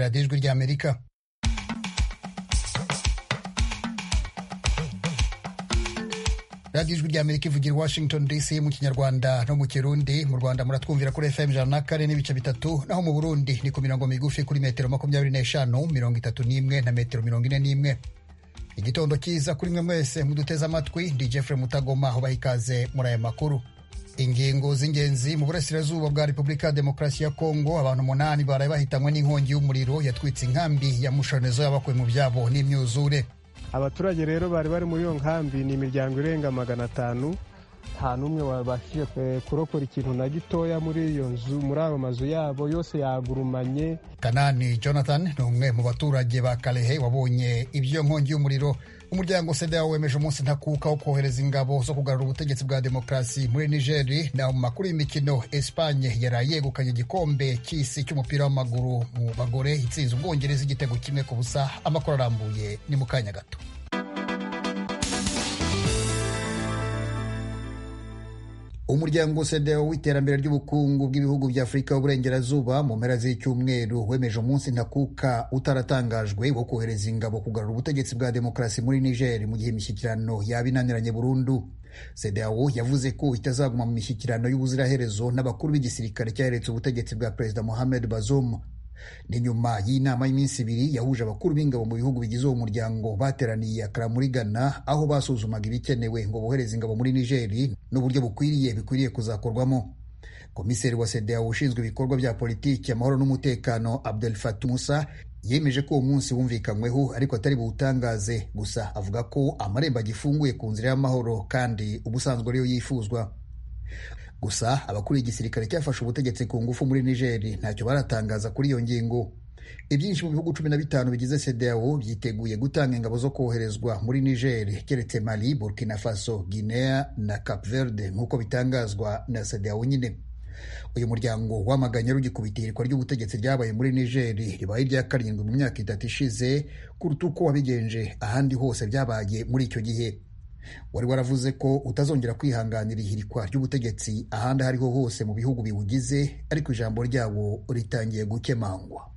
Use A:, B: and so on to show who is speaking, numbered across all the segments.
A: radiyo ijwi ry'amerika radiyo ijwi ry'amerika ivugira i washington dc mu kinyarwanda no mu kirundi mu rwanda muratwumvira kuri fm ijana na kane n'ibice bitatu naho mu burundi ni ku mirongo migufi kuri metero makumyabiri n'eshanu mirongo itatu n'imwe na metero mirongo ine n'imwe igitondo cyiza kuri mwe mwese muduteze amatwi ndi jeffrey mutagoma aho baha ikaze muri aya makuru ingingo z'ingenzi mu burasirazuba bwa repubulika ya demokarasi ya kongo abantu umunani baraye bahitanywe n'inkongi y'umuriro yatwitse inkambi ya mushonezo y'abakuwe mu byabo n'imyuzure
B: abaturage rero bari bari muri iyo nkambi ni imiryango irenga magana atanu nta n'umwe wabashije kurokora ikintu na gitoya muri iyo nzu muri ayo mazu yabo yose yagurumanye
A: kanani jonathan ni umwe mu baturage ba karehe wabonye iby'iyo nkongi y'umuriro umuryango sedewo wemeje umunsi ntakuka wo kohereza ingabo zo kugarura ubutegetsi bwa demokarasi muri nigeri na mu makuru y'imikino espanye yaraye yegukanye igikombe cy'isi cy'umupira w'amaguru mu bagore itsinze ubwongereza igitego kimwe ku busa amakuru arambuye ni mu kanya gato umuryango sedewo w'iterambere ry'ubukungu bw'ibihugu bya afurika y'uburengerazuba mu mpera z'icyumweru wemeje umunsi ntakuka utaratangajwe wo kohereza ingabo kugarura ubutegetsi bwa demokarasi muri niger mu gihe imishyikirano yaba inaniranye burundu sedewo yavuze ko itazaguma mu mishyikirano y'ubuziraherezo n'abakuru b'igisirikare cyaretse ubutegetsi bwa perezida mohamed bazoum ni nyuma y'inama y'iminsi ibiri yahuje abakuru b'ingabo mu bihugu bigize uwo muryango bateraniye akara muri ghana aho basuzumaga ibikenewe ngo bohereze ingabo muri nigeri n'uburyo bukwiriye bikwiriye kuzakorwamo komiseri wa sedeo ushinzwe ibikorwa bya politiki amahoro n'umutekano abdel fatu musa yemeje ko uwo munsi wumvikanyweho ariko atari buwutangaze gusa avuga ko amarembo agifunguye ku nzira y'amahoro kandi ubusanzwe ariyo yifuzwa gusa abakuriye igisirikare cyafashe ubutegetsi ku ngufu muri nigeri ntacyo baratangaza kuri iyo ngingo ibyinshi mu bihugu cumi na bitanu bigize sedeo byiteguye gutanga ingabo zo koherezwa muri nigeri keretse mali burkina faso guinea na cap verde nk'uko bitangazwa na sedeo nyine uyu muryango wamaganye rugikubita ihirikwa ry'ubutegetsi ryabaye muri nigeri ribaye irya karindwi mu myaka itatu ishize kuruta uko wabigenje ahandi hose byabaye muri icyo gihe wari waravuze ko utazongera kwihanganira ihirikwa ry'ubutegetsi ahandi aho ariho hose mu bihugu biwugize ariko ijambo ryawo ritangiye gukemangwa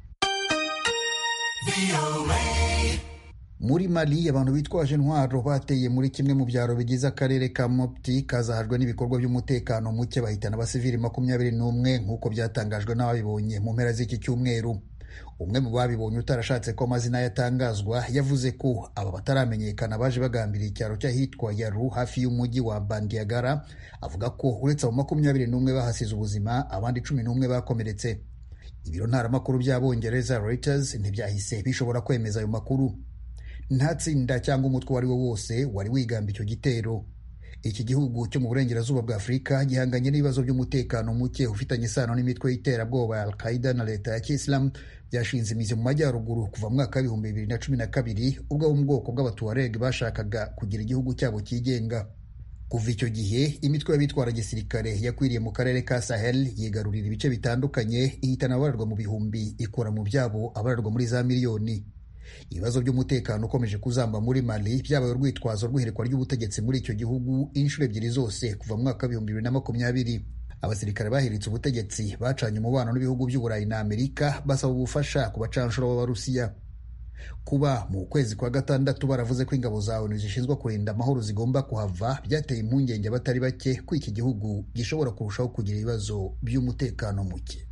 A: muri mali abantu bitwaje intwaro bateye muri kimwe mu byaro bigize akarere ka mopti kazahajwe n'ibikorwa by'umutekano muke bahitana abasivili makumyabiri n'umwe nk'uko byatangajwe n'ababibonye mu mpera z'iki cyumweru umwe mu babibonye utarashatse ko amazina yatangazwa yavuze ko aba bataramenyekana baje bagambiriye icyaro cy'ahitwa yaru hafi y'umujyi wa bandiagara avuga ko uretse abo makumyabiri n'umwe bahasize ubuzima abandi cumi n'umwe bakomeretse ibiro ntaramakuru by'abongereza reuters ntibyahise bishobora kwemeza ayo makuru nta tsinda cyangwa umutwe uwo ari wo wose wari wigamba icyo gitero iki gihugu cyo mu burengerazuba bwa afurika gihanganye n'ibibazo by'umutekano muke ufitanye isano n'imitwe y'iterabwoba ya al-qaida na leta ya kisilamu byashinze imizi mu majyaruguru kuva mu mwaka w'ibihumbi bibiri na cumi na kabiri ubwo abo mu bwoko bw'abatuwareg bashakaga kugira igihugu cyabo cyigenga kuva icyo gihe imitwe y'abitwara gisirikare yakwiriye mu karere ka sahel yigarurira ibice bitandukanye ihitana abararwa mu bihumbi ikora mu byabo abararwa muri za miliyoni ibibazo by'umutekano ukomeje kuzamba muri mali byabaye urwitwazo rw'ihirikwa ry'ubutegetsi muri icyo gihugu inshuro ebyiri zose kuva mu mwaka w'ibihumbi bibiri na makumyabiri abasirikare bahiritse ubutegetsi bacanye umubano n'ibihugu by'uburayi na amerika basaba ubufasha ku bacanshuro b'abarusiya kuba mu kwezi kwa gatandatu baravuze ko ingabo za onu zishinzwe kurinda amahoro zigomba kuhava byateye impungenge abatari bake ko iki gihugu gishobora kurushaho kugira ibibazo by'umutekano muke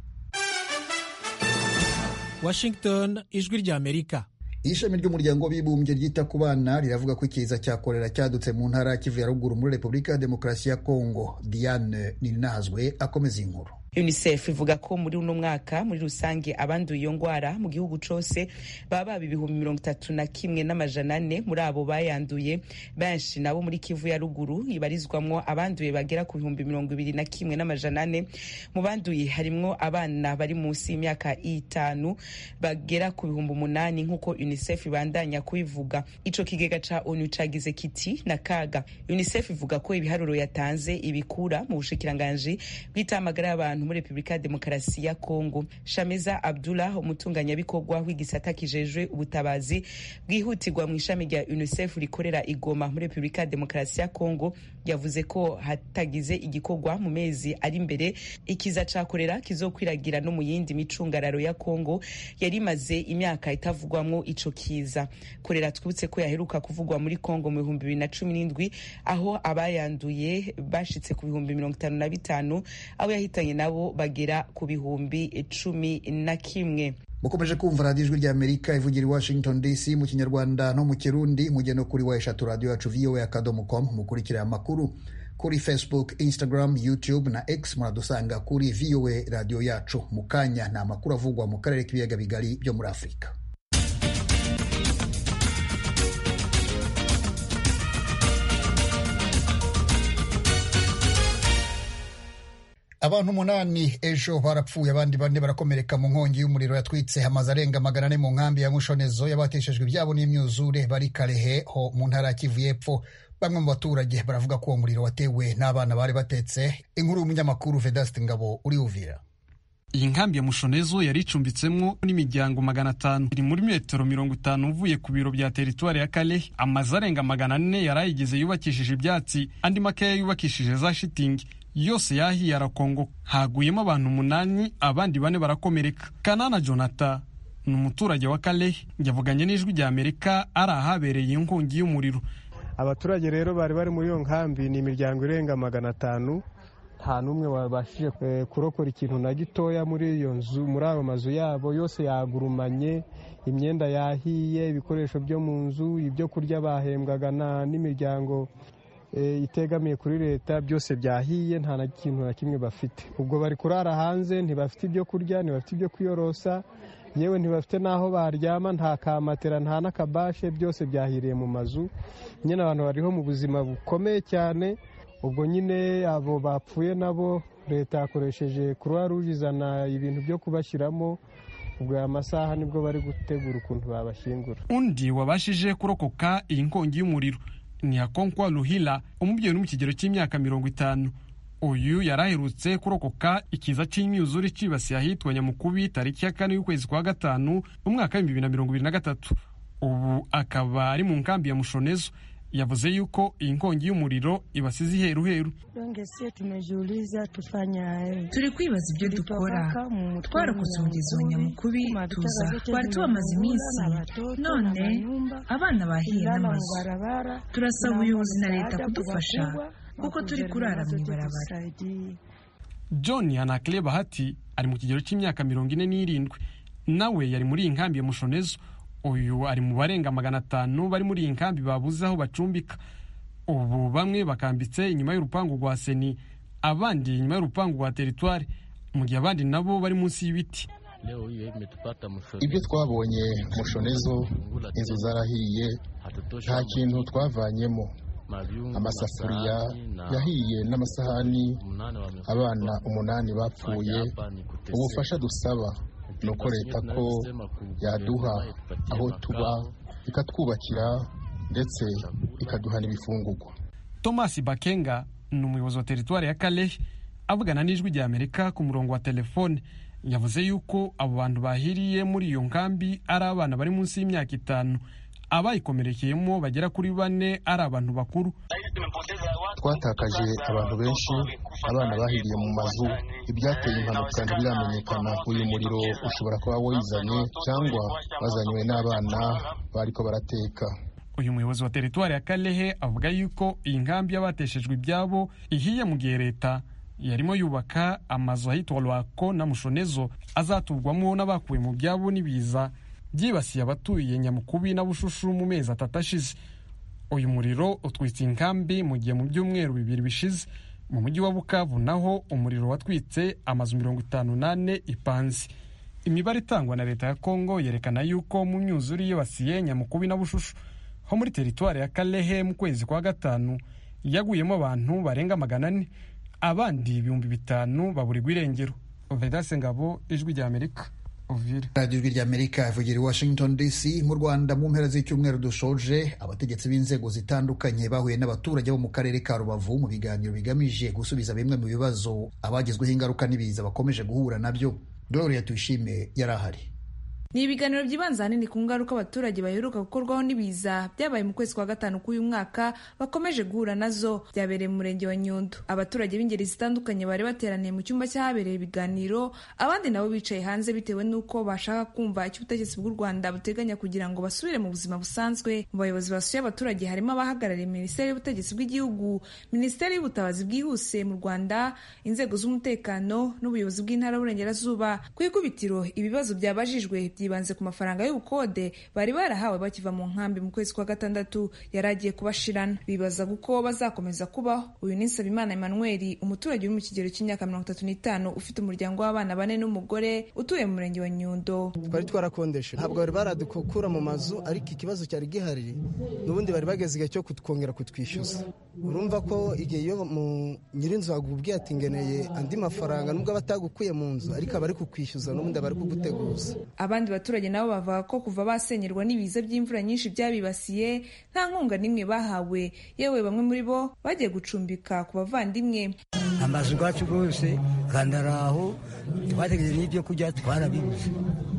C: washington ijwi ry'amerika
A: ishami ry'umuryango w'abibumbye ryita ku bana riravuga ko ikiza cya korera cyadutse mu ntara ya kivu ya ruguru muri repubulika ya demokarasi ya kongo diane ninahazwe akomeza iyi nkuru
D: unicef ivuga ko muri uno mwaka muri rusange abanduye iyo ngwara mu gihugu cose baba baba ibihumbi mirongo itatu na kimwe n'amajana ane muri abo bayanduye benshi nabo muri kivu ya ruguru ibarizwamwo abanduye bagera ku bihumbi mirongo ibiri na kimwe n'amajana ane mu banduye harimwo abana bari munsi y'imyaka itanu bagera ku bihumbi umunani nk'uko unicef ibandanya kubivuga ico kigega ca onu cagize kiti na kaga unicef ivuga ko ibiharuro yatanze ibikura mu bushikiranganji bw'itamagara y'abantu muri repubulika ya demokarasi ya kongo shameza abdullah umutunganyabikorwa w'igisata kijejwe ubutabazi bwihutirwa mu ishami rya unicef rikorera igoma muri repubulika ya demokarasi ya kongo yavuze ko hatagize igikorwa mu mezi ari imbere ikiza ca korera kizokwiragira no mu yindi micungararo ya kongo yari imaze imyaka itavugwamwo ico kiza korera twibutse ko yaheruka kuvugwa muri kongo mu bihumbi bibiri na cumi n'indwi aho abayanduye bashitse ku bihumbi mirongo itanu na bitanu abo yahitanye nabo bagera ku bihumbi cumi na kimwe
A: mukomeje kumva radiyo ijwi rya amerika ivugira i washington dc mu kinyarwanda no mu kirundi mujye no kuri wa eshatu radiyo yacu voa akadomo com mukurikira amakuru kuri facebook instagram youtube na x muradusanga kuri voa radiyo yacu mu kanya ni amakuru avugwa mu karere k'ibiyaga bigari byo muri afurika abantu umunani ejo barapfuye abandi bane barakomereka mu nkongi y'umuriro yatwitse amazu arenga magana ane mu nkambi ya mushonezo y'abateshejwe ibyabo n'imyuzure bari karehe ho mu ntara ya kivu y'epfo bamwe mu baturage baravuga ko uwo muriro watewe n'abana bari batetse inkuru y'umunyamakuru vedaste ngabo uri uvira
E: iyi nkambi ya mushonezo yari icumbitsemo n'imiryango magana atanu iri muri metero mirongo itanu uvuye ku biro bya teritwari ya kalehe amazu arenga magana ane yari ayigize yubakishije ibyatsi andi makeya yubakishije za shitingi yose yahiye arakongo haguyemo abantu umunani abandi bane barakomereka kanana jonathan ni umuturage wa kalehe yavuganye n'ijwi rya amerika ari ahabereye inkongi y'umuriro
B: abaturage rero bari bari muri iyo nkambi ni imiryango irenga magana atanu nta n'umwe wabashije kurokora ikintu na gitoya muri iyo nzu muri ayo mazu yabo yose yagurumanye imyenda yahiye ibikoresho byo mu nzu ibyo kurya bahembwaga n'imiryango itegamiye kuri leta byose byahiye nta na kintu na kimwe bafite ubwo bari kurara hanze ntibafite ibyo kurya ntibafite ibyo kwiyorosa yewe ntibafite n'aho baryama nta kamatera nta n'akabashe byose byahiriye mu mazu nyine abantu bariho mu buzima bukomeye cyane ubwo nyine abo bapfuye nabo leta yakoresheje croix rouge izana ibintu byo kubashyiramo ubwo aya masaha nibwo bari gutegura ukuntu babashyingura
E: undi wabashije kurokoka iyi nkongi y'umuriro ni hakonkwa ruhila umubyeyi uri mu kigero cy'imyaka mirongo itanu uyu yari aherutse kurokoka ikiza cy'imyuzure cyibasiye ahitwa nyamukubi tariki ya kane y'ukwezi kwa gatanu mu mwaka w'ibihumbi bibiri na mirongo ibiri na gatatu ubu akaba ari mu nkambi ya mushonezo yavuze yuko iyi nkongi y'umuriro ibasize iheruheru
F: turi kwibaza ibyo dukora twarokotse umugezi wa nyamukubi tuza twari tubamaze iminsi none abana bahiye n'amazu turasaba ubuyobozi na leta kudufasha kuko turi kurara mu ibarabara
E: john yanakile bahati ari mu kigero cy'imyaka mirongo ine n'irindwi nawe yari muri iyi nkambi ya mushonezo uyu ari mu barenga magana atanu bari muri iyi nkambi babuze aho bacumbika ubu bamwe bakambitse inyuma y'urupangu rwa seni abandi inyuma y'urupangu rwa teritwari mu gihe abandi nabo bari munsi y'ibiti
G: ibyo twabonye mushonezo inzu zarahiye nta kintu twavanyemo amasafuriya yahiye n'amasahani abana umunani bapfuye ubufasha dusaba ni uko leta ko yaduha aho tuba ikatwubakira ndetse ikaduha n'ibifungugwa
E: thomas bakenga ni umuyobozi wa teritwari ya kalehe avugana n'ijwi rya amerika ku murongo wa telefone yavuze yuko abo bantu bahiriye muri iyo nkambi ari abana bari munsi y'imyaka itanu abayikomerekeyemo bagera kuri bane ari abantu bakuru
G: twatakaje abantu benshi abana bahiriye mu mazu ibyateye impanuka ntibiramenyekana uyu muriro ushobora kuba wizanye cyangwa wazanywe n'abana bariko barateka
E: uyu muyobozi wa teritwari ya kalehe avuga yuko iyi nkambi y'abateshejwe ibyabo ihiye mu gihe leta yarimo yubaka amazu ahitwa rwako na mushonezo azaturwamo n'abakuwe mu byabo n'ibiza byibasiye abatuye nyamukubi na bushushu mu mezi atatu ashize uyu muriro utwitse inkambi mu gihe mu byumweru bibiri bishize mu mujyi wa bukavu naho umuriro watwitse amazu mirongo itanu n'ane ipanze imibare itangwa na leta ya kongo yerekana yuko mu myuzure yibasiye nyamukubi na bushushu ho muri teritwari ya kalehe mu kwezi kwa gatanu yaguyemo abantu barenga magana ane abandi ibihumbi bitanu baburirwa irengero vedase ngabo ijwi rya amerika uvira
A: radiyo ijwi ry'amerika ivugira i washington dc mu rwanda mu mpera z'icyumweru dushoje abategetsi b'inzego zitandukanye bahuye n'abaturage bo mu karere ka rubavu mu biganiro bigamije gusubiza bimwe mu bibazo abagizweho ingaruka n'ibiza bakomeje guhura nabyo gloria tuyishime yari ahari
H: ni ibiganiro byibanze ahanini ku ngaruka abaturage baheruka gukorwaho n'ibiza byabaye mu kwezi kwa gatanu k'uyu mwaka bakomeje guhura nazo byabereye mu murenge wa nyundo abaturage b'ingeri zitandukanye bari bateraniye mu cyumba cy'ahabereye ibiganiro abandi nabo bicaye hanze bitewe n'uko bashaka kumva icyo ubutegetsi bw'u rwanda buteganya kugira ngo basubire mu buzima busanzwe mu bayobozi basuye abaturage harimo abahagarariye minisiteri y'ubutegetsi bw'igihugu minisiteri y'ubutabazi bwihuse mu rwanda inzego z'umutekano n'ubuyobozi bw'intara y'uburengerazuba ku ikubitiro ibibazo byabajijwe byibanze ku mafaranga y'ubukode bari barahawe bakiva mu nkambi mu kwezi kwa gatandatu yari agiye kubashirana bibazaga uko bazakomeza kubaho uyu ni nsabimana emmanuel umuturage uri mu kigero cy'imyaka mirongo itatu n'itanu ufite umuryango w'abana bane n'umugore utuye mu murenge wa nyundo
I: twari twarakondeshe ntabwo bari baradukura mu mazu ariko ikibazo cyari gihari n'ubundi bari bageze igihe cyo kongera kutwishyuza urumva ko igihe iyo mu nyirinzu akubwiye ati ngeneye andi mafaranga nubwo aba atagukuye mu nzu ariko aba ari kukwishyuza n'ubundi aba ari kuguteguza
H: abandi baturage nabo bavuga ko kuva basenyerwa n'ibiza by'imvura nyinshi byabibasiye nta nkunga n'imwe bahawe yewe bamwe muri bo bagiye gucumbika ku bavandimwe
J: amazu yacu rwose kandi ari aho twategereje n'ibyo kurya twarabibuze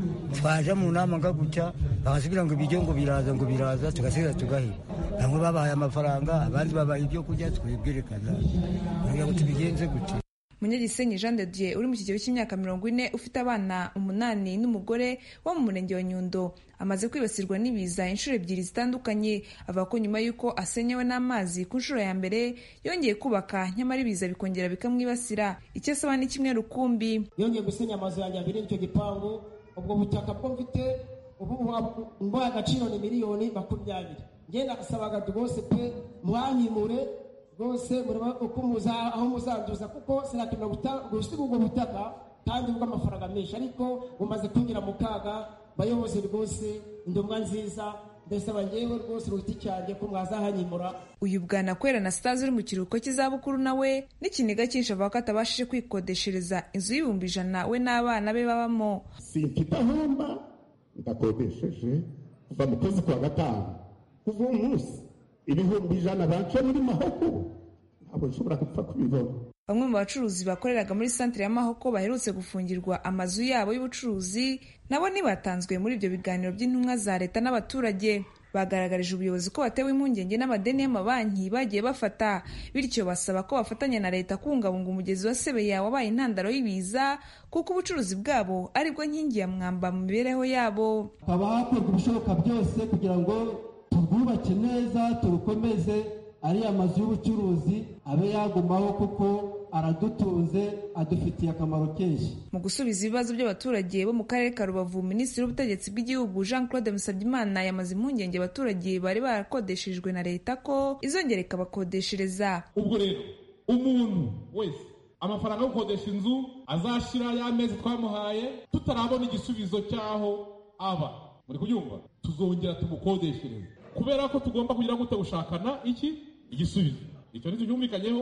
J: twaje mu nama nga gutya bakatubwira ngo ibiryo ngo biraza ngo biraza tugasigara tugahira bamwe babahaye amafaranga abandi babaha ibyo kurya twibwerekana kugira ngo tubigenze gutya
H: munyagisenyi jean de dieu uri mu kigero cy'imyaka mirongo ine ufite abana umunani n'umugore wo mu murenge wa nyundo amaze kwibasirwa n'ibiza inshuro ebyiri zitandukanye avuga ko nyuma y'uko asenyewe n'amazi ku nshuro ya mbere yongeye kubaka nyamara ibiza bikongera bikamwibasira icyo asaba ni kimwe rukumbi
K: yongeye gusenya amazu yanjye abiri n'icyo gipangu ubwo butaka bwo mfite ubu mbuha agaciro ni miliyoni makumyabiri ngenda asabaga rwose pe mwanyimure rwose mureba uko muza aho muzanduza kuko sinatuma gusiga ubwo butaka kandi bw'amafaranga menshi ariko bumaze kwinjira mu kaga bayobozi rwose indomwa nziza ndasaba ngewe rwose uruti cyane ko mwazahanyimura
H: uyu bwana kwera na sitazi uri mu kiruhuko cy'izabukuru nawe n'ikiniga cyinshi avuga ko atabashije kwikodeshereza inzu y'ibihumbi ijana we n'abana be babamo
L: simfite ahomba ndakodesheje kuva mu kwezi kwa gatanu kuva uwo munsi ibihumbi ijana bance muri mahoko ntabwo nshobora gupfa kubibona
H: bamwe mu bacuruzi bakoreraga muri santire ya mahoko baherutse gufungirwa amazu yabo y'ubucuruzi nabo ntibatanzwe muri ibyo biganiro by'intumwa za leta n'abaturage bagaragarije ubuyobozi ko batewe impungenge n'amadeni y'amabanki bagiye bafata bityo basaba ko bafatanya na leta kubungabunga umugezi wa sebeya wabaye intandaro y'ibiza kuko ubucuruzi bwabo aribwo nkingi ya mwamba mu mibereho yabo
K: hakaba hakorwa ibishoboka byose kugira ngo turwubake neza turukomeze ariya mazu y'ubucuruzi abe yagumaho kuko aradutunze adufitiye akamaro kenshi
H: mu gusubiza ibibazo by'abaturage bo mu karere ka rubavu minisitiri w'ubutegetsi bw'igihugu jean claude musabyimana yamaze impungenge abaturage bari barakodeshejwe na leta ko izongera ikabakodeshereza
M: ubwo rero umuntu wese amafaranga yo gukodesha inzu azashyira ya mezi twamuhaye tutarabona igisubizo cy'aho aba muri kubyumva tuzongera tumukodeshereze kubera ko tugomba kugira gute gushakana iki igisubizo icyo nicyo cyumvikanyeho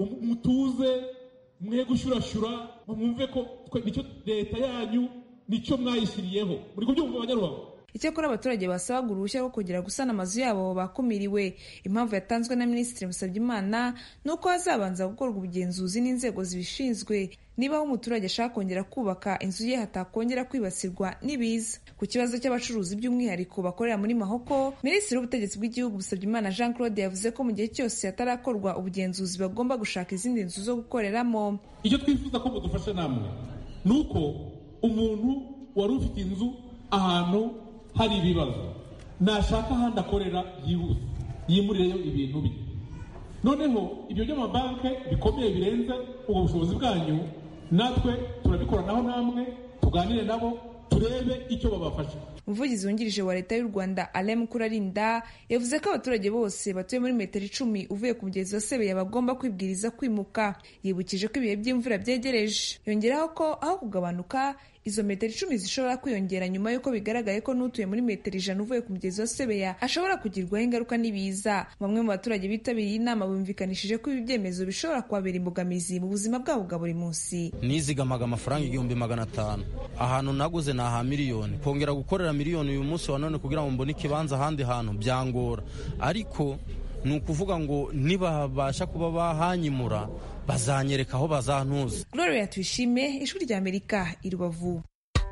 M: mutuze mwe gushyurashyura mwumve ko nicyo leta yanyu nicyo mwayishyiriyeho muri kubyumva abanyarubavu
H: icyakora abaturage basabaga uruhushya rwo kongera gusana amazu yabo bakumiriwe impamvu yatanzwe na minisitiri musabyimana ni uko hazabanza gukorwa ubugenzuzi n'inzego zibishinzwe niba aho umuturage ashaka kongera kubaka inzu ye hatakongera kwibasirwa n'ibiza ku kibazo cy'abacuruzi by'umwihariko bakorera muri mahoko minisitiri w'ubutegetsi bw'igihugu musabyimana jean claude yavuze ko mu gihe cyose hatarakorwa ubugenzuzi bagomba gushaka izindi nzu zo gukoreramo
M: icyo twifuza ko mudufasha namwe ni uko umuntu wari ufite inzu ahantu hari ibibazo nashaka ahandi akorera yihuse yimurireyo ibintu bye noneho ibyo by'amabanki bikomeye birenze ubwo bushobozi bwanyu natwe turabikoranaho namwe tuganire nabo turebe icyo babafasha
H: umuvugizi wungirije wa leta y'u rwanda alem kurarinda yavuze ko abaturage bose batuye muri metero icumi uvuye ku mugezi wa sebeya bagomba kwibwiriza kwimuka yibukije ko ibihe by'imvura byegereje yongeraho ko aho kugabanuka izo metero icumi zishobora kwiyongera nyuma y'uko bigaragaye ko n'utuye muri metero ijana uvuye ku mugezi wa sebeya ashobora kugirwaho ingaruka n'ibiza bamwe mu baturage bitabiriye inama bumvikanishije ko ibi byemezo bishobora kubabera imbogamizi mu buzima bwabo bwa buri munsi
N: nizigamaga amafaranga igihumbi magana atanu ahantu naguze ni aha miliyoni kongera gukorera miliyoni uyu munsi wa none kugira ngo mbone ikibanza ahandi hantu byangora ariko ni ukuvuga ngo nibabasha kuba bahanyimura bazanyereka aho bazantuza
H: gloria tuyishime ijwi rya amerika i rubavu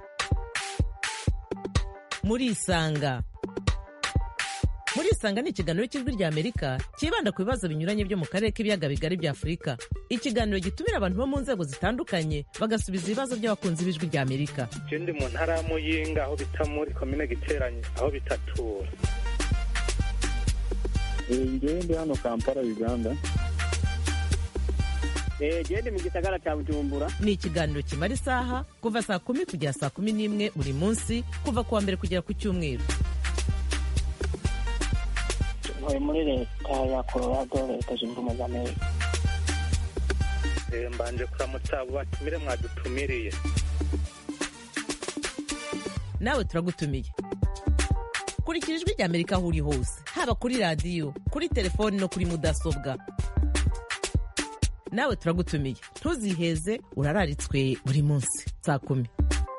O: murisanga murisanga ni ikiganiro cy'ijwi rya amerika cyibanda ku bibazo binyuranye byo mu karere k'ibiyaga bigari bya afurika ikiganiro gitumira abantu bo mu nzego zitandukanye bagasubiza ibibazo by'abakunzi b'ijwi rya amerika
P: ndi mu ntara ya muyinga aho bita muri komine giteranye aho bitatura
Q: ngewe ndi hano kampala uganda
R: gende mu gisagara cya bujumbura
O: ni ikiganiro kimara isaha kuva saa kumi kugera saa kumi n'imwe buri munsi kuva ku wa mbere kugera ku cyumweru
R: ntuye muri leta ya colorado leta zunze ubumwe za amerika
P: mbanje kuramutsa abo batumire mwadutumiriye
O: nawe turagutumiye kurikira ijwi rya amerika aho uri hose haba kuri radiyo kuri telefoni no kuri mudasobwa nawe turagutumiye ntuziheze urararitswe buri munsi saa kumi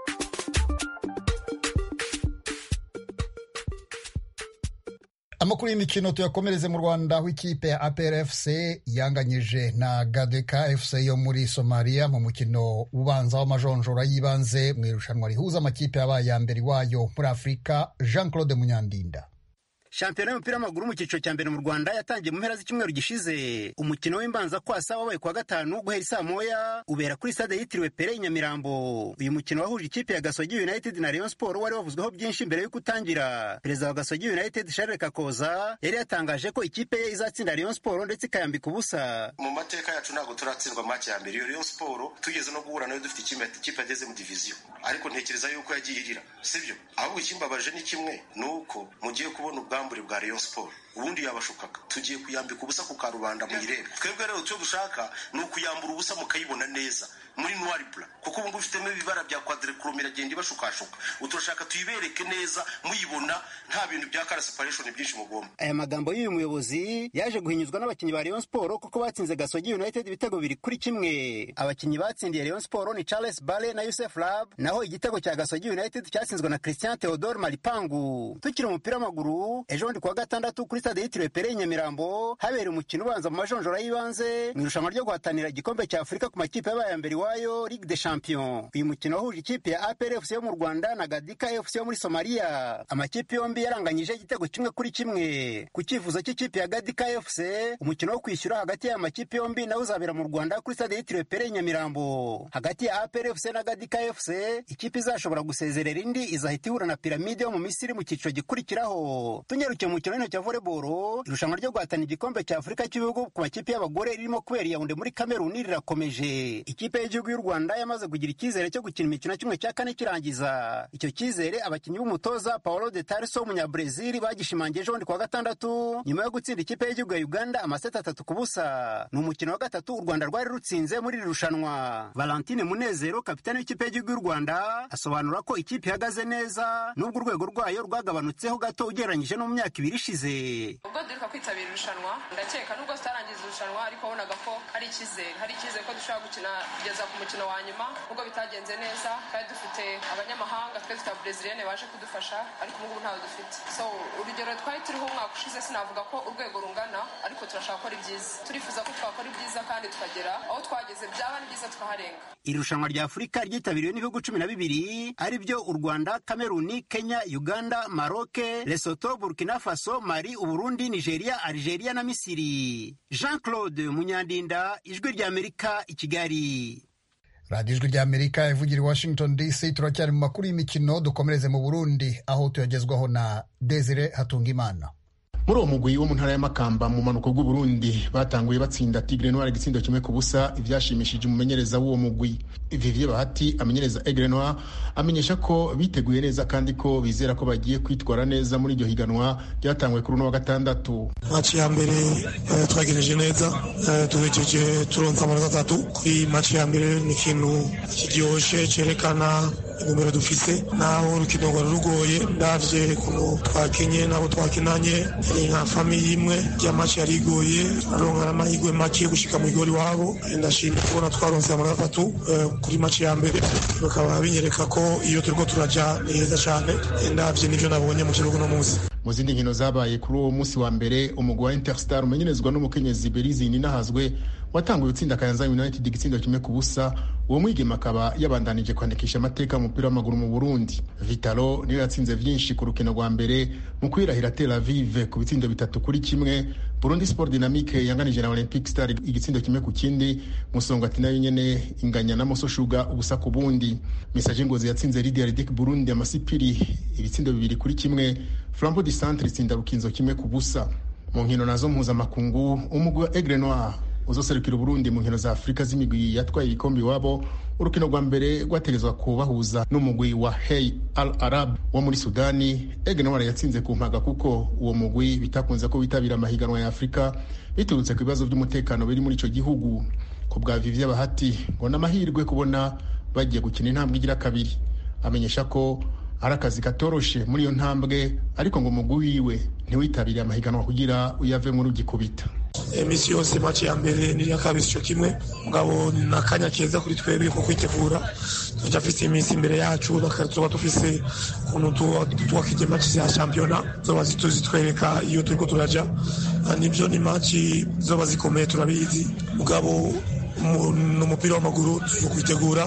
A: amakuru y'imikino tuyakomereze mu rwanda aho ikipe ya APRFC yanganyije na gadeka fc yo muri somaliya mu mukino ubanza w'amajonjora y'ibanze mu irushanwa rihuza amakipe yabaye ya mbere iwayo muri afurika jean claude munyandinda
S: shampiyona y'umupira w'amaguru mu cyiciro cya mbere mu rwanda yatangiye mu mpera z'icyumweru gishize umukino w'imbanza kwasa wabaye kuwa gatanu guhera isaa moya ubera kuri stade yitiriwe pere i nyamirambo uyu mukino wahuje ikipe ya gasogi united na rayon sport wari wavuzweho byinshi mbere y'uko utangira perezida wa gasogi united charles kakoza yari yatangaje ko ikipe ye izatsinda rayon sport ndetse ikayambika ubusa
T: mu mateka yacu ntabwo turatsindwa make ya mbere iyo rayon sport tugeze no guhura nayo dufite ikipe yageze mu diviziyo ariko ntekereza yuko yagiye irira sibyo ahubwo ikimbabaje ni kimwe ni uko mugiye kubona ubwa ubwambure bwa Rayon Sport ubundi yabashukaga tugiye kuyambika ubusa ku karubanda muyirebe twebwe rero icyo dushaka ni ukuyambura ubusa mukayibona neza muri noir blanc kuko ubu ngubu ufitemo ibibara bya quadrichrome iragenda ibashukashuka uturashaka tuyibereke neza muyibona nta bintu bya kara separation byinshi mugomba
S: aya magambo y'uyu muyobozi yaje guhinyuzwa n'abakinnyi ba Rayon Sport kuko batsinze Gasogi United ibitego biri kuri kimwe abakinnyi batsindiye Rayon Sport ni Charles Bale na Youssef Lab naho igitego cya Gasogi United cyatsinzwe na Christian Theodore Maripangu tukiri umupira w'amaguru ejo bundi kuwa gatandatu kuri stade yitiriwe Pere Nyamirambo habereye umukino ubanza mu majonjora y'ibanze mu irushanwa ryo guhatanira igikombe cya Afurika ku makipe yabaye mbere iwayo Ligue des Champions uyu mukino wahuje ikipe ya APR FC yo mu Rwanda na Gadika FC yo muri Somalia amakipe yombi yaranganyije igitego kimwe kuri kimwe ku cyifuzo cy'ikipe ya Gadika FC umukino wo kwishyura hagati y'aya makipe yombi nawe uzabera mu Rwanda kuri stade yitiriwe Pere Nyamirambo hagati ya APR FC na Gadika FC ikipe izashobora gusezerera indi izahita ihura na Piramide yo mu Misiri mu cyiciro gikurikiraho tunyarukiye mu mukino w'intoki wa volleyball irushanwa ryo guhatana igikombe cya Afurika cy'ibihugu ku makipe y'abagore ririmo kubera i Yaounde muri Cameroon rirakomeje ikipe y'igihugu y'u Rwanda yamaze kugira icyizere cyo gukina imikino kimwe cya kane kirangiza icyo cyizere abakinnyi b'umutoza Paulo de Tarso w'umunyabrazil bagishimangiye ejo bundi kuwa gatandatu nyuma yo gutsinda ikipe y'igihugu ya Uganda amaseti atatu ku busa ni umukino wa gatatu u Rwanda rwari rutsinze muri iri rushanwa Valentine Munezero kapitani w'ikipe y'igihugu y'u Rwanda asobanura ko ikipe ihagaze neza nubwo urwego rwayo rwagabanutseho gato ugereranyije no mu myaka ibiri ishize
U: ubwo duheruka kwitabira irushanwa ndakeka nubwo tutarangiza irushanwa ariko wabonaga ko hari icyizere hari icyizere ko dushobora gukina kugeza ku mukino wa nyuma nubwo bitagenze neza kandi dufite abanyamahanga twe dufite ababreziliyene baje kudufasha ariko ubu ngubu ntawe dufite so urugero twari turiho umwaka ushize sinavuga ko urwego rungana ariko turashaka gukora ibyiza turifuza ko twakora ibyiza kandi tukagera aho twageze byaba ni byiza tukaharenga
S: iri rushanwa rya afurika ryitabiriwe n'ibihugu cumi na bibiri ari byo u rwanda kameruni kenya uganda maroke lesoto burkina faso mali uburundi nigeria algeria na misiri jean claude munyandinda ijwi ry'amerika i kigali
A: radiyo ijwi ry'amerika ivugira i washington dc turacyari mu makuru y'imikino dukomereze mu burundi aho tuyagezwaho na desire hatungimana
G: muri uwo mugwi wo mu ntara y'amakamba mu mpanuka bw'uburundi batanguye batsinda tigre noir igitsindo kimwe ku busa ibyashimishije umumenyereza w'uwo mugwi vivie bahati amenyereza egre noir amenyesha ko biteguye neza kandi ko bizera ko bagiye kwitwara neza muri iryo higanwa ryatanguye kuri uno wa gatandatu
V: maci ya mbere twagejeje neza tuhejeje turonsa amanota atatu kuri maci ya mbere ni ikintu kiryoshye cyerekana intumbero dufise naho urukino rwari rugoye ndavye ukuntu twakinye nabo twakinanye ni nka famiye imwe rya maci yari igoye aronka n'amahirwe make yo gushika mu igori wabo ndashimye kubona twaronse amanota atatu kuri maci ya mbere bakaba binyereka ko iyo turiko turaja ni heza cane ndavye n'ivyo nabonye mu kibuga uno munsi
G: mu zindi nkino zabaye kuri uwo munsi wa mbere umugwi wa interstar umenyerezwa n'umukenyezi berizi ninahazwe watanguye utsinda kayanza united igitsindo kimwe ku busa uwo mwigema akaba yabandanije kwandikisha amateka y'umupira w'amaguru mu burundi vitalo niyo yatsinze vyinshi ku rukino rwa mbere mu kwirahira tel avive ku bitsindo bitatu kuri kimwe burundi sport dynamique yanganije na olympic star igitsindo kimwe ku kindi musongati nayo nyene inganya na moso shuga ubusa ku bundi message ngozi yatsinze lidia ridik burundi amasipiri ibitsindo bibiri kuri kimwe flambo di centre itsinda rukinzo kimwe ku busa mu nkino nazo mpuzamakungu umugwi wa aigle noir uzoserukira uburundi mu nkino za afurika z'imigwi yatwaye ibikombe iwabo urukino rwa mbere rwategezwa kubahuza n'umugwi wa hey al arab wo muri sudani aigle noir yatsinze ku mpaga kuko uwo mugwi bitakunze ko witabira amahiganwa ya afurika biturutse ku bibazo by'umutekano biri muri ico gihugu ku bwa vivye bahati ngo n'amahirwe kubona bagiye gukina intambwe igira kabiri amenyesha ko ari akazi katoroshe muri iyo ntambwe ariko ngo umugwi wiwe ntiwitabire amahiganwa kugira uyave muri ugikubita
V: emisi yose maci ya mbere niriya kabiri ico kimwe mugabo ni akanya keza kuri twebwe ko kwitegura turafise iminsi imbere yacu tuba dufise ukuntu twakije maci za shampiyona zoba zitwereka iyo turiko turaja nivyo ni maci zoba zikomeye turabizi mugabo ni umupira w'amaguru tuzo kwitegura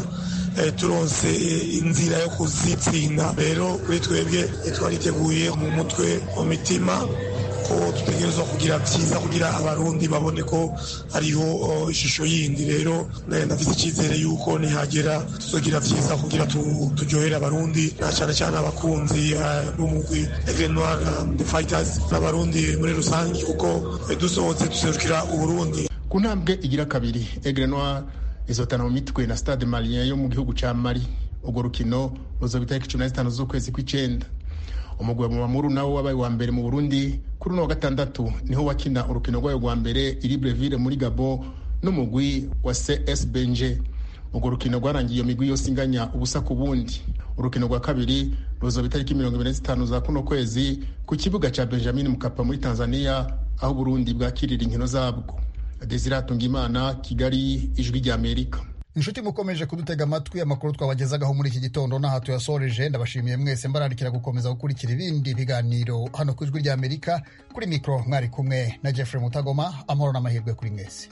V: turonse inzira yo kuzitsinda rero kuri twebwe twariteguye mu mutwe mu mitima ko dutegerezwa kugira byiza kugira abarundi babone ko hariho ishusho yindi rero ndafite icyizere yuko nihagera tuzogira byiza kugira turyohere abarundi na cyane cyane abakunzi b'umugwi Aigle Noir the Fighters n'abarundi muri rusange kuko dusohotse duserukira uburundi
G: ku ntambwe igira kabiri Aigle Noir izotana mu mitwe na stade malien yo mu gihugu ca mali urwo rukino ruzoba itariki cumi na zitanu z'ukwezi kw'icenda umugwi wa mamuru nawo wabaye wa mbere mu burundi kuri uno wa gatandatu niho wakina urukino rwayo rwa mbere iri breville muri gabo n'umugwi wa cs benje urwo rukino rwarangiye iyo migwi yose inganya ubusa ku bundi urukino rwa kabiri ruzoba itariki mirongo ibiri na zitanu za kuno kwezi ku kibuga ca benjamin mukapa muri tanzania aho uburundi bwakirira inkino zabwo desire atungimana kigali ijwi ry'amerika
A: inshuti mukomeje kudutega amatwi amakuru twabagezagaho muri iki gitondo n'aha tuyasoreje ndabashimiye mwese mbararikira gukomeza gukurikira ibindi biganiro hano ku ijwi ry'amerika kuri mikoro mwari kumwe na jeffrey mutagoma amahoro n'amahirwe kuri mwese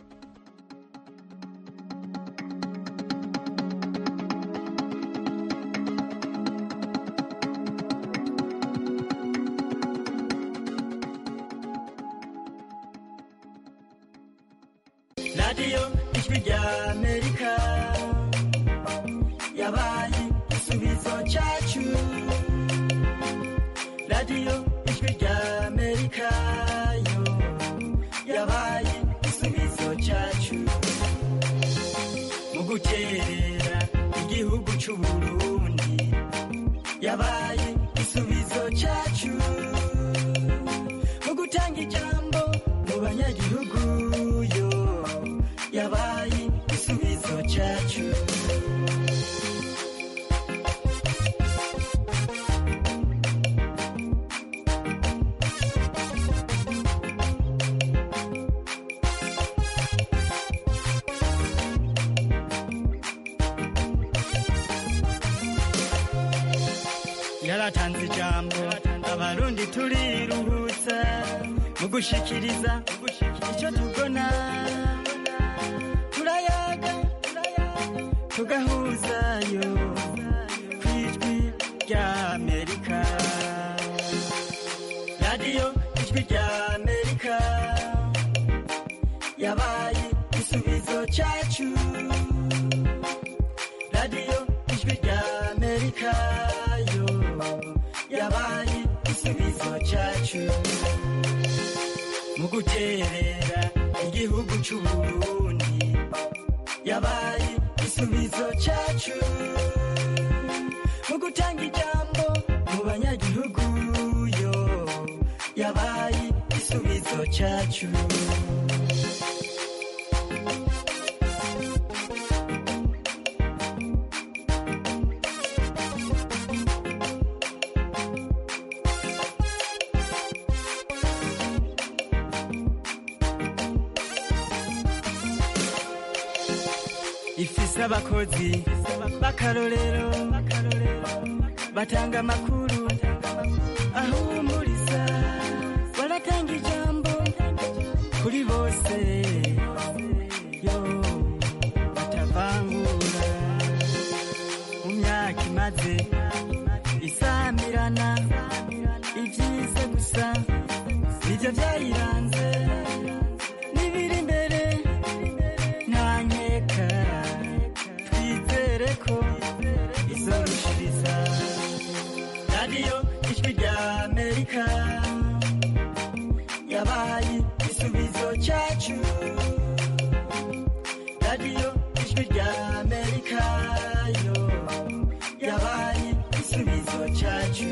C: radiyo ijwi ry'amerika yabaye igisubizo cyacu radiyo ijwi ry'amerika yo yabaye igisubizo cyacu mu gukerera igihugu cy'uburundi yabaye igisubizo cyacu mu gutanga ijambo mu banyagihugu yo yabaye igisubizo cyacu yaratanze ijambo abarundi turiruhutsa mu gushikiriza icyo tubona turayaga tugahuzayo ku ijwi ry'amerika radiyo ijwi ry'amerika yabaye igisubizo cyacu radiyo ijwi ry'amerika yo yabaye igisubizo cyacu mu guterera igihugu cy'uburundi yabaye igisubizo cyacu mu gutanga ijambo mu banyagihugu yo yabaye igisubizo cyacu ifise abakozi b'akarorero batanga amakuru ahumuriza baratanga ijambo kuri bose yo batavangura mu myaka imaze isamirana ibyiza gusa nibyo byayiranze n'ibiri imbere nta nkeka twizere ko izorushiriza radiyo ijwi rya amerika yabaye igisubizo cyacu radiyo ijwi rya amerika yo yabaye igisubizo cyacu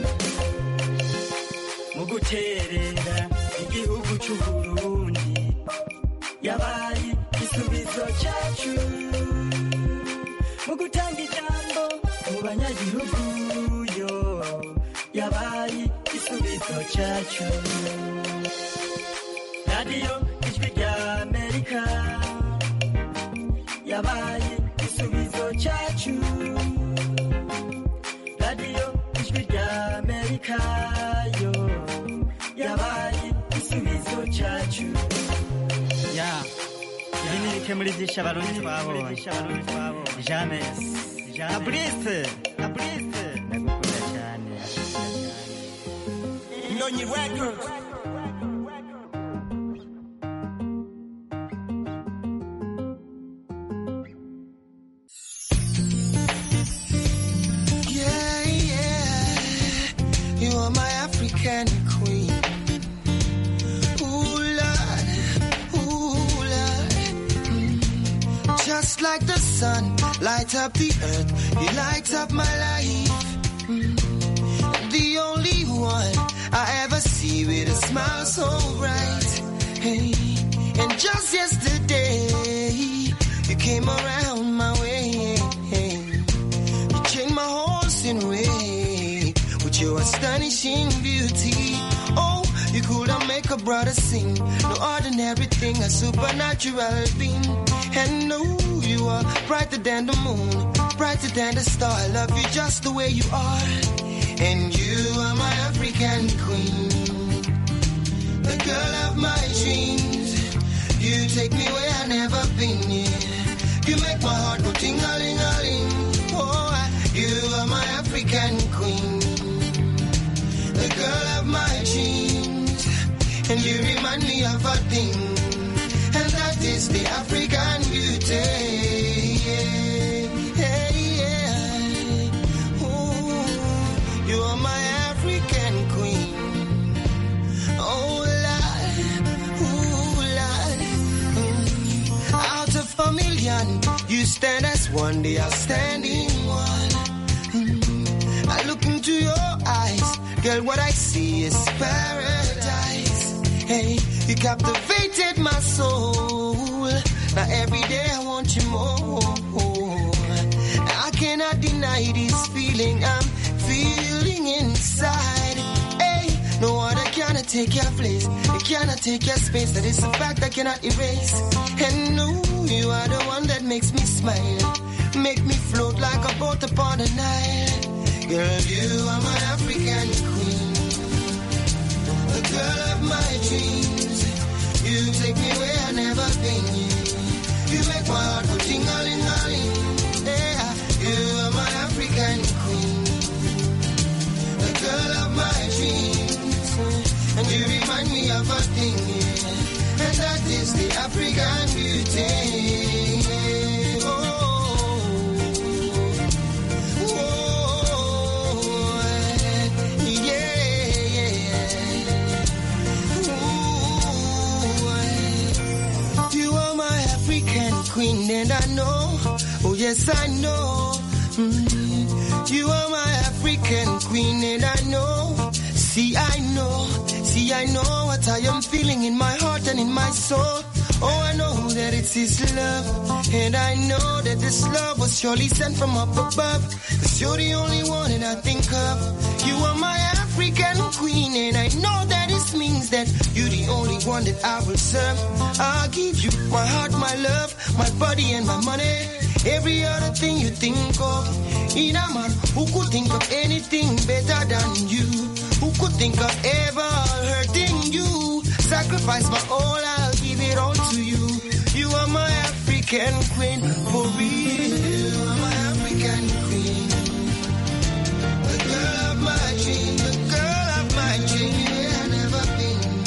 C: mu guterera igihugu cy'uburundi yabaye igisubizo cyacu mu gutanga ijambo mu banyagihugu yo yabaye igisubizo cyacu radiyo ijwi rya amerika yabaye igisubizo cyacu radiyo ijwi rya amerika yo yabaye igisubizo cyacu ya ibi ni bike muri byinshi abarundi twabonye james na burise na burise ndagukunda cyane ndonyi records
B: Yeah, yeah. You are my African queen. Ooh, Lord. Ooh, Lord. Mm. Just like the sun, light up the earth. You light up my life. Mm. The only one I ever see with a smile so bright. Hey. And just yesterday, you came around my way. You changed my horse in way with your astonishing beauty. Oh, you could have make a brother sing. No ordinary thing, a supernatural being. And no, you are brighter than the moon, brighter than the star. I love you just the way you are. And you are my African queen, the girl of my dreams. You take me where I never been. Yeah. You make my heart go ting a ling a ling. Oh, I- you are my African queen, the girl of my dreams, and you remind me of a thing, and that is the African beauty. Yeah, yeah, yeah. Ooh, you are my African queen. Oh, Lord, ooh, Lord. Mm. Out of a million, you stand as one, the outstanding one. Mm. I look into your eyes, girl, what I see is paradise. Hey, you captivated my soul. Now every day I want you more. I cannot deny this feeling I'm feeling inside. Hey, no other cannot take your place. It cannot take your space. That is a fact I cannot erase. And no, you are the one that makes me smile. Make me float like a boat upon the Nile. Girl, you are my African queen. The girl of my dreams. You take me where I never been. You make my heart go ting-a-ling-a-ling. Yeah, you are my African queen. The girl of my dreams. And you remind me of a thing. yeah. And that is the African beauty. Oh, oh, yeah. You are my African queen, and I know, oh yes, I know. Mm. You are my African queen, and I know. See, I know, see, I know what I am feeling in my heart and in my soul. Oh, I know that it's His love, and I know that this love was surely sent from up above. Cause you're the only one that I think of. You are my African queen, and I know that this means that you're the only one that I will serve. I'll give you my heart, my love, my body, and my money. every other thing you think of. In a man who could think of anything better than you, who could think of ever hurting you. Sacrifice my all, I'll give it all to you. You are my African queen.